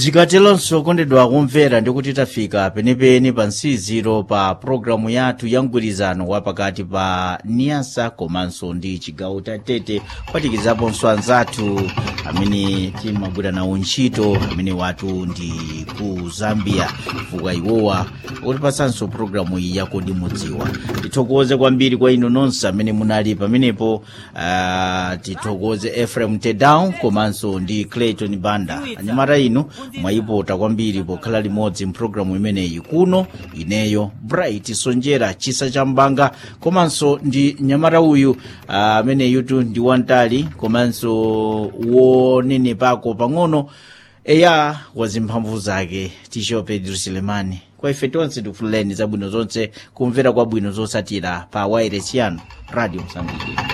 zikatelonso kondedwa kumvera ndikuti tafika penepene pa nsiziro pa pologalamu yathu ya mgwirizano wa pakati pa niyasa komanso ndi chigawo cha tete kupatikizaponso anzathu amene timagwira nawo ntchito amene watu ndi ku zambia chifukwa iwowa kutipasanso pologalamu iyi yakodi mudziwa tithokoze kwambiri kwa inu nonse amene munali pamenepo uh, tithokoze efrem tedown komanso ndi clayton banda anyamata inu mwayipota kwambiri pokhala limodzi mpulogalamu imeneyi kuno ineyo bright sonjera chisa cha mbanga komanso ndi nyamata uyu ameneyutu uh, ndi wantali komanso wonenepako pang'ono eya wazimphamvu zake tisho pedro silemani kwa ife tonse tikufuleni zabwino zonse kumvera kwabwino zosatira pa wairesi yanu radio msambiki